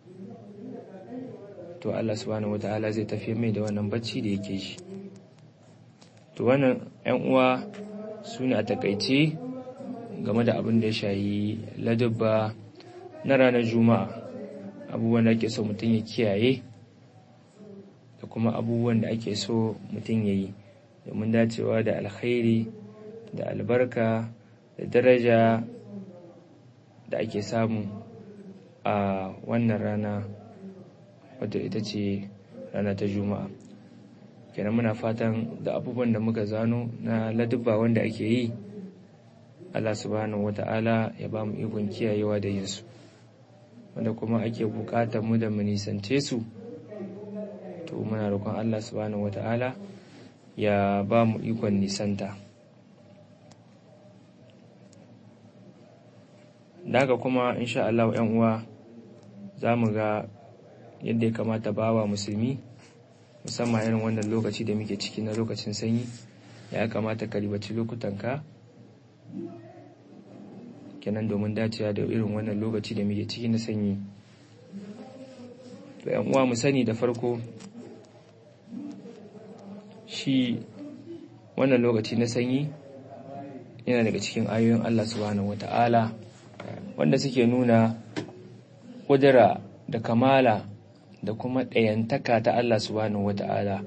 to Allah subhanahu wata'ala zai tafi mai da wannan bacci da yake shi to wannan yan uwa su ne a takaice game da abin da ya shayi ladubba na ranar juma'a abubuwan da ake so mutum ya kiyaye da kuma abubuwan da ake so mutum ya yi domin dacewa da alkhairi da albarka da daraja da ake samu a wannan rana wadda ita ce rana ta juma'a kenan muna fatan da abubuwan da muka zano na ladubba wanda ake yi allah subhanahu wata'ala ya ba mu ikon kiyayewa da yinsu wanda kuma ake bukatar mu da mu nisance su to muna roƙon allah subhanahu wata'ala ya ba mu ikon nisanta daga kuma insha Allah ‘yan uwa za mu ga yadda ya kamata bawa musulmi musamman irin wannan lokaci da muke ciki na lokacin sanyi ya kamata ka ribaci lokutanka kenan domin dacewa da irin wannan lokaci da muke ciki na sanyi to ‘yan uwa mu sani da farko shi wannan lokaci na sanyi yana daga cikin ayoyin Allah subhanahu wata'ala wanda suke nuna kudura da kamala da kuma ɗayantaka ta Allah subhanahu wata'ala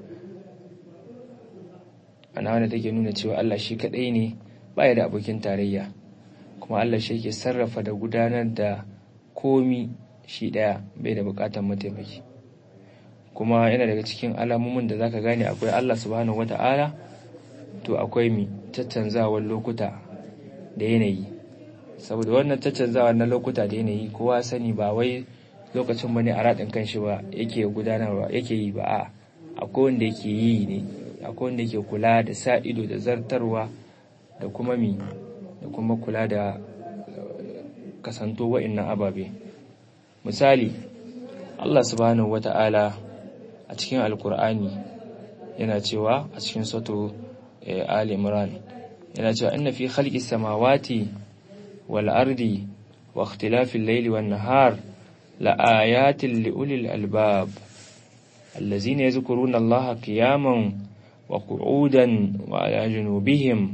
ana wanda take nuna cewa Allah shi kaɗai ne baya da abokin tarayya kuma Allah shi ke sarrafa da gudanar da komi shi ɗaya bai da buƙatar mataimaki kuma yana daga cikin alamomin da zaka gane akwai Allah subhanahu wata'ala to akwai mi caccanzawar lokuta da yanayi saboda wannan caccanzawar na lokuta da yanayi kowa sani ba wai lokacin bane a raɗin kanshi ba yake gudanarwa yake yi ba a akwai wanda yake yi ne akwai wanda yake kula da sa ido da zartarwa da kuma mi da kuma kula da kasanto wa'annan ababe misali Allah subhanahu wata'ala a cikin alkur'ani yana cewa a cikin soto Ali Imran yana cewa inna fi khalqis samawati wal ardi wa ikhtilafil layli wan nahar la ayatin li ulil albab allazina yadhkuruna Allaha qiyaman wa qu'udan wa ala junubihim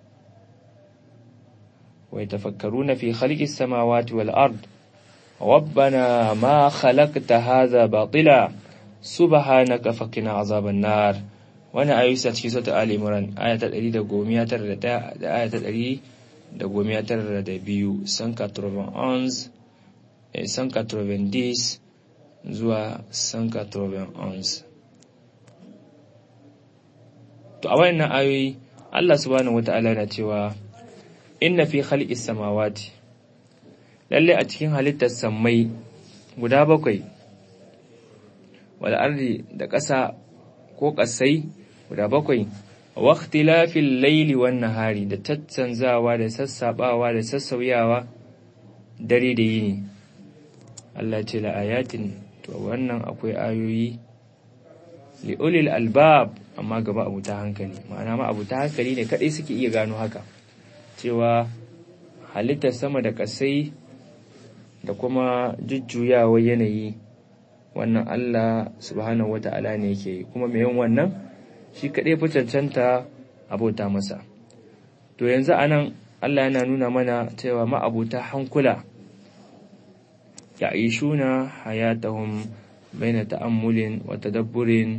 wa yatafakkaruna fi khalqis samawati wal ard ربنا ما خلقت هذا باطلا سبحانك فقنا عذاب النار wani ayoyi sa cikin sautar Ali Imran aya ta 191 da aya ta 192 san 91 san 90 zuwa san 91 to a wayannan ayoyi Allah subhanahu wata'ala na cewa inna fi khalqis samawati lalle a cikin halittar sammai guda bakwai wal ardi da ƙasa ko ƙasai guda bakwai wa ikhtilafil layli wan nahari da tattanzawa da sassabawa da sassauyawa dare da yini Allah ce la ayatin to wannan akwai ayoyi li ulil albab amma gaba abu ta hankali ma'ana ma abu ta hankali ne kadai suke iya gano haka cewa halittar sama da kasai da kuma jujjuyawar yanayi wannan Allah subhanahu wata'ala ne yake yi kuma mai yin wannan shi kaɗai fi cancanta abota masa to yanzu anan Allah yana nuna mana cewa ma'abuta hankula ya shuna hayatahum baina ta'ammulin wa tadabburin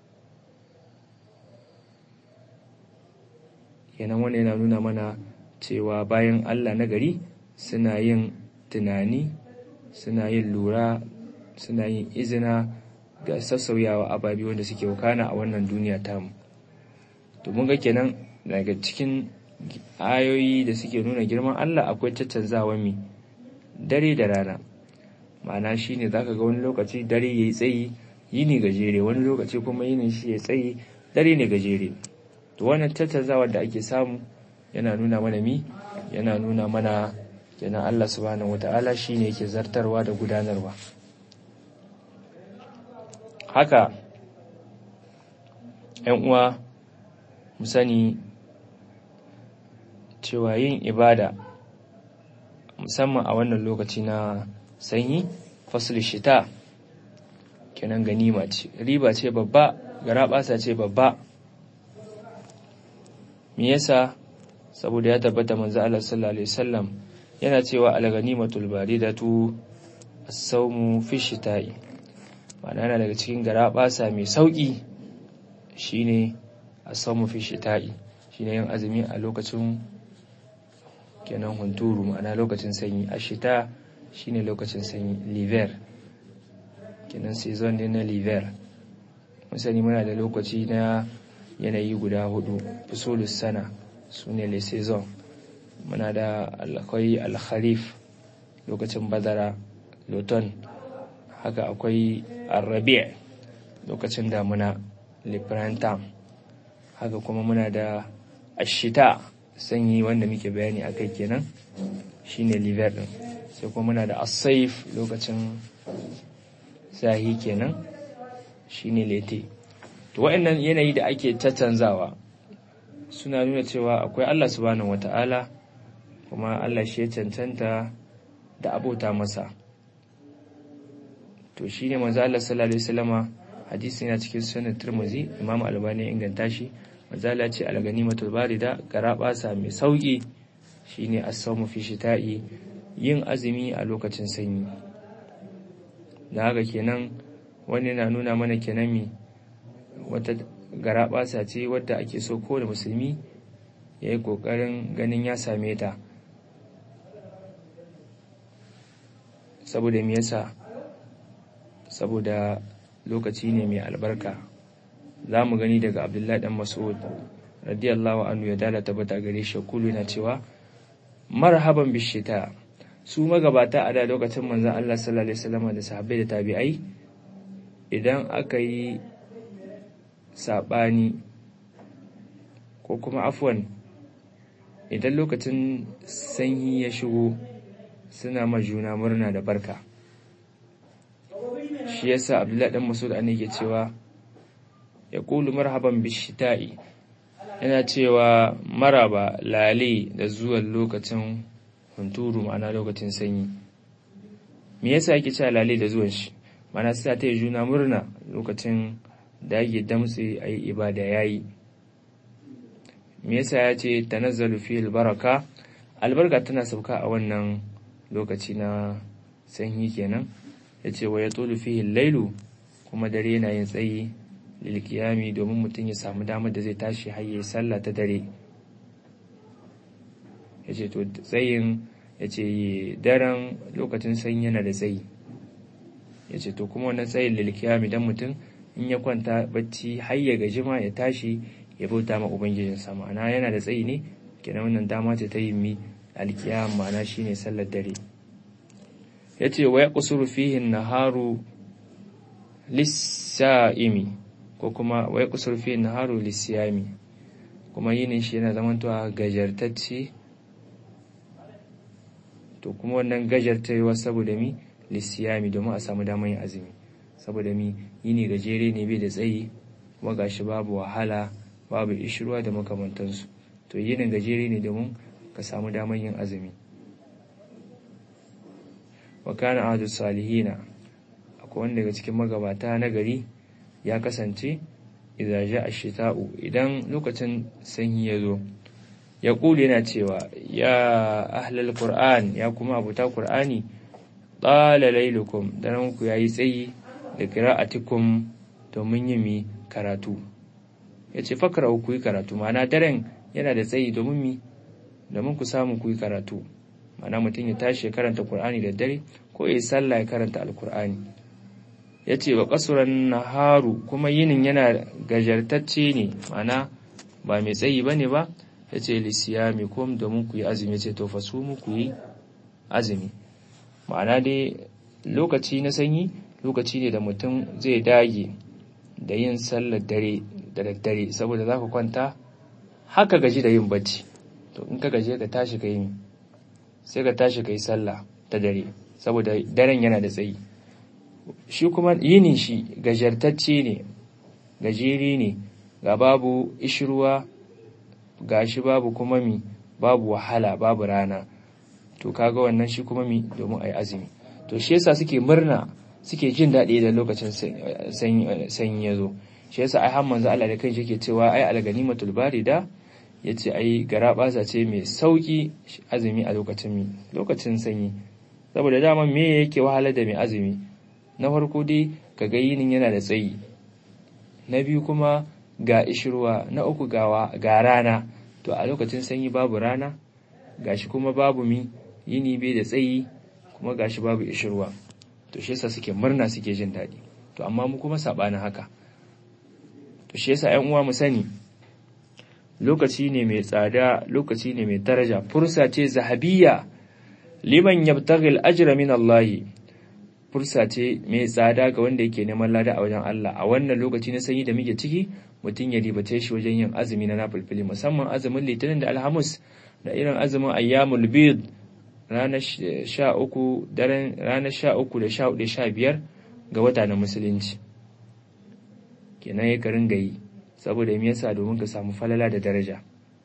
kenan wannan yana nuna mana cewa bayan Allah na gari suna yin tunani suna yin lura suna yin izina ga sassauyawa ababi wanda suke wakana a wannan duniya tamu to mun ga kenan daga cikin ayoyi da suke nuna girman Allah akwai caccanzawa mi dare da rana ma'ana shine zaka ga wani lokaci dare yayi tsayi yini gajere wani lokaci kuma yinin shi ya tsayi dare ne gajere to wannan caccanzawa da ake samu yana nuna mana mi yana nuna mana kenan Allah subhanahu wata'ala shine yake zartarwa da gudanarwa haka ‘yan uwa mu sani cewa yin ibada musamman a wannan lokaci na sanyi fasul shita kenan ganima ce riba ce babba garaɓasa ce babba me yasa saboda ya tabbata manzo Allah sallallahu alaihi wasallam yana cewa al-ganimatul baridatu as-sawmu fi shita'i ma'ana yana daga cikin garaɓasa mai sauki shine as-sawmu fi shita'i shine yin azumi a lokacin kenan hunturu ma'ana lokacin sanyi a shita shine lokacin sanyi liver kenan season ne na liver musani muna da lokaci na yanayi guda hudu fusolus sana su ne le season muna da akwai alkharif lokacin bazara loton haka akwai arabi lokacin damuna le printemps haka kuma muna da ashita sanyi wanda muke bayani a kai kenan shine liver din sai kuma muna da asaif lokacin zahi kenan shine lete to wa'annan yanayi da ake caccanzawa suna nuna cewa akwai Allah subhanahu wata'ala kuma Allah shi ya cancanta da abota masa to shine manzo Allah sallallahu alaihi wasallama hadisi yana cikin sunan Tirmidhi Imam Albani ya inganta shi manzo Allah ce al-ganimatul barida garabasa mai sauki shine as-sawmu fi shita'i yin azumi a lokacin sanyi da haka kenan wani na nuna mana kenan mi wata garaɓasa ce wadda ake so kowane musulmi ya yi ƙoƙarin ganin ya same ta saboda me yasa saboda lokaci ne mai albarka za mu gani daga abdullahi dan mas'ud radiyallahu anhu ya dala tabbata gare shi kulu na cewa marhaban bishita su magabata a da lokacin manzon Allah sallallahu alaihi wasallam da sahabbai da tabi'ai idan aka yi saɓani ko kuma afwan idan lokacin sanyi ya shigo suna ma juna murna da barka shi yasa abdullahi dan masud an yake cewa ya kulu marhaban bishita'i yana cewa maraba lale da zuwan lokacin hunturu ma'ana lokacin sanyi me yasa yake cewa lale da zuwan shi mana sai ta yi juna murna lokacin da ake damtse a yi ibada ya yi me yasa ya ce tanazzalu fi albaraka albarka tana sauka a wannan lokaci na sanyi kenan ya ce wa ya tolu fi lailu kuma dare yana yin tsayi lilkiyami domin mutum ya samu damar da zai tashi har yi sallah ta dare ya ce to tsayin ya ce daren lokacin sanyi yana da tsayi ya ce to kuma wannan tsayin lilkiyami don mutum in ya kwanta bacci har ya gaji ma ya tashi ya bauta ma ubangijinsa ma'ana yana da tsayi ne kenan wannan dama ce ta yin mi alkiyam ma'ana shine sallar dare yace wa yaqsuru fihi naharu lis-sa'imi ko kuma wa yaqsuru fihi naharu lis-siyami kuma yinin shi yana zamantowa gajartacce to kuma wannan gajartawa saboda mi lis-siyami domin a samu damar yin azumi saboda mi yini gajere ne bai da tsayi kuma gashi babu wahala babu ishirwa da makamantansu to yinin gajere ne domin ka samu damar yin azumi wa kana ahadu salihina akwai wanda daga cikin magabata na gari ya kasance idan ja ashita'u idan lokacin sanyi ya zo ya kula yana cewa ya ahlal qur'an ya kuma abuta qur'ani qala lailukum daren ku yayi tsayi da qira'atikum domin yin mi karatu yace fakra ku yi karatu ma'ana daren yana da tsayi domin mi domin ku samu ku yi karatu ma'ana mutum ya tashi ya karanta qur'ani da dare ko ya sallah ya karanta alqur'ani yace wa qasuran naharu kuma yinin yana gajartacce ne ma'ana ba mai tsayi bane ba yace lisiyamikum domin ku yi azumi yace to fasumu ku yi azumi ma'ana dai lokaci na sanyi lokaci ne da mutum zai dage da yin sallar dare da daddare saboda za ka kwanta haka gaji da yin bacci to in ka gaji ka tashi ka yi sai ka tashi ka yi sallah ta dare saboda daren yana da tsayi shi kuma yinin shi gajartacce ne gajeri ne ga babu ishirwa ga shi babu kuma mi babu wahala babu rana to kaga wannan shi kuma mi domin ayi azumi to shi yasa suke murna suke jin daɗi da lokacin sanyi ya zo shi yasa ai har manzo Allah da kanshi yake cewa ai alganimatul barida yace ai garabasa ce mai sauki azumi a lokacin mi lokacin sanyi saboda dama me yake wahala da mai azumi na farko dai kaga yinin yana da tsayi na biyu kuma ga ishirwa na uku gawa ga rana to a lokacin sanyi babu rana gashi kuma babu mi yini bai da tsayi kuma gashi babu ishirwa to shi yasa suke murna suke jin daɗi to amma mu kuma sabanin haka to shi yasa ƴan uwa mu sani lokaci ne mai tsada lokaci ne mai daraja fursa ce zahabiyya liman yabtaghi al-ajra min Allah fursa ce mai tsada ga wanda yake neman lada a wajen Allah a wannan lokaci na sanyi da muke ciki mutum ya ribace shi wajen yin azumi na nafilfili musamman azumin litinin da alhamis da irin azumin ayyamul bid ranar sha uku daren ranar sha uku da sha hudu sha biyar ga wata na musulunci kenan ya karin gayi saboda me yasa domin ka samu falala da daraja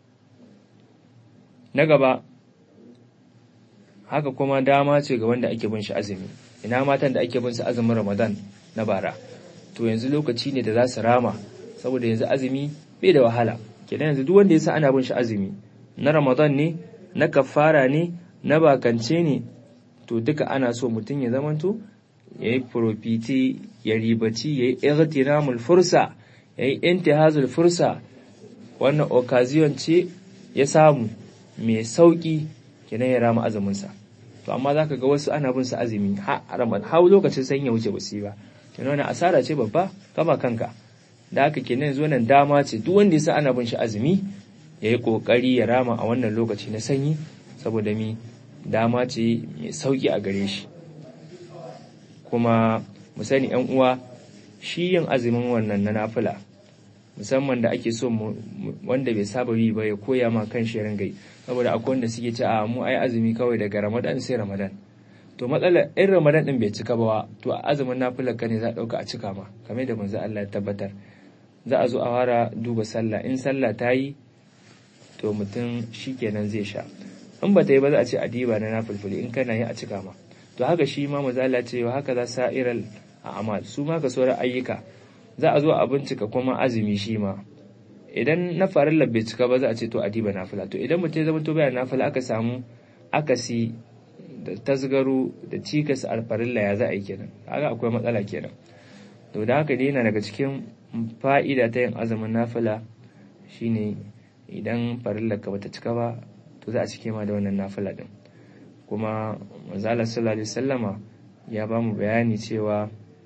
na gaba haka kuma dama ce ga wanda ake bin shi azumi ina matan da ake bin su azumin ramadan na bara to yanzu lokaci ne da za su rama saboda yanzu azumi bai da wahala kenan yanzu duk wanda yasa ana bin shi azumi na ramadan ne na kafara ne na bakance ne to duka ana so mutum ya zamanto ya yi profiti ya ribaci ya yi irtinamul fursa ya yi intihazul fursa wannan occasion ce ya samu mai sauki kenan ya rama azuminsa to amma za ka ga wasu ana bin su azumi har lokacin sanyi ya wuce ba su yi ba kenan wani asara ce babba kama kanka da haka kenan yanzu wannan dama ce duk wanda ya sa ana bin shi azumi ya yi kokari ya rama a wannan lokaci na sanyi saboda mi dama ce mai sauki a gare shi kuma mu sani yan uwa shi yin azumin wannan na nafila musamman da ake so wanda bai saba yi ba ya koya ma kan shi ringai saboda akwai wanda suke ci a mu ai azumi kawai daga ramadan sai ramadan to matsalar in ramadan din bai cika ba to a azumin nafilar ka ne za a dauka a cika ma kamar da manzo Allah ya tabbatar za a zo a fara duba sallah in sallah ta yi to mutum shikenan zai sha in ba ta yi ba za a ce adiba na nafilfili in kana yi a cika ma to haka shi ma mazala ce haka za sa'iral a amal su ma ka sauran ayyuka za a zo a bincika kuma azumi shi ma idan na farin bai cika ba za a ce to adiba nafila to idan mutum ya zama to bayan nafila aka samu akasi da tasgaro da cikas a farilla ya za a yi kenan haka akwai matsala kenan to da haka dai yana daga cikin fa'ida ta yin azumin nafila shine idan farillar ka bata cika ba to za a cike ma da wannan nafila din kuma manzala sallallahu alaihi wasallama ya ba mu bayani cewa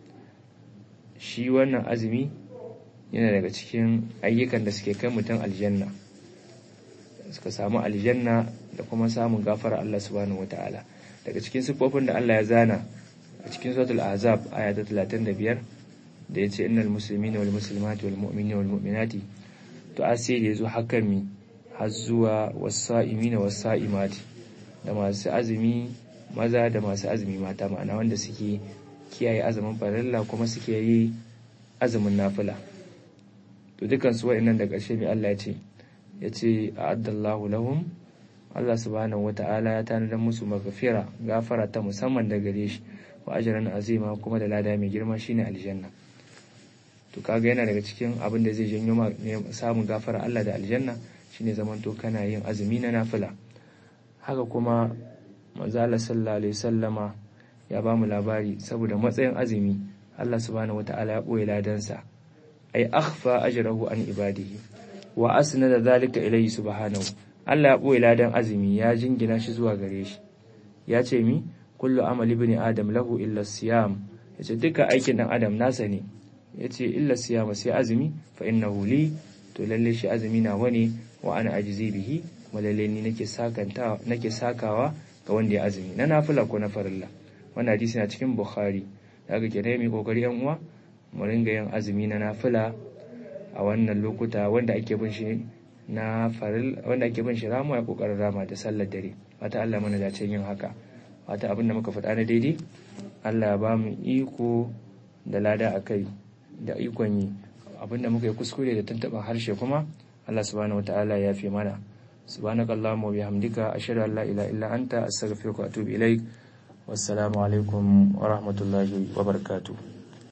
shi wannan azumi yana daga cikin ayyukan da suke kai mutum aljanna suka samu aljanna da kuma samun gafara Allah subhanahu wataala daga cikin sifofin da Allah ya zana a cikin suratul ahzab aya ta 35 da yace innal muslimina wal muslimati wal mu'minina wal mu'minati to asiri yazo hakan mi har zuwa wasa'imina wasa'imati da masu azumi maza da masu azumi mata ma'ana wanda suke kiyaye azumin farilla kuma suke yi azumin nafila to dukan su wa'annan da ƙarshe mai Allah ya ce ya ce a'addallahu lahum Allah subhanahu wata'ala ya tanadar musu magafira gafara ta musamman da gare shi wa ajran azima kuma da lada mai girma shine aljanna to kaga yana daga cikin abin da zai janyo samun gafara Allah da aljanna shine zamanto kana yin azumi na nafila haka kuma manzo Allah sallallahu alaihi wasallama ya ba mu labari saboda matsayin azumi Allah subhanahu wataala ya boye ladansa ay akhfa ajrahu an ibadihi wa asnada zalika ilayhi subhanahu Allah ya boye ladan azumi ya jingina shi zuwa gare shi ya ce mi kullu amali ibn adam lahu illa siyam yace duka aikin dan adam nasa ne yace illa siyama sai azumi fa innahu li to lalle shi azumi na wani wa ana ajizi bihi kuma lalle ni nake sakanta nake sakawa ga wanda ya azumi na nafila ko na farilla wannan hadisi na cikin bukhari daga kenan mai kokari yan uwa mu ringa yin azumi na nafila a wannan lokuta wanda ake bin shi na faril wanda ake bin shi ramu ya kokarin rama da sallar dare wata Allah mana dace yin haka wata abin da muka faɗa na daidai Allah ya ba mu iko da lada akai da ikon yi abin da muka yi kuskure da tuntuɓar harshe kuma Allah subhanahu wataala ya fi mana subhanakallahumma wa bihamdika ashhadu an la ilaha illa anta astaghfiruka wa atubu ilaik wassalamu alaikum wa rahmatullahi wa barakatuh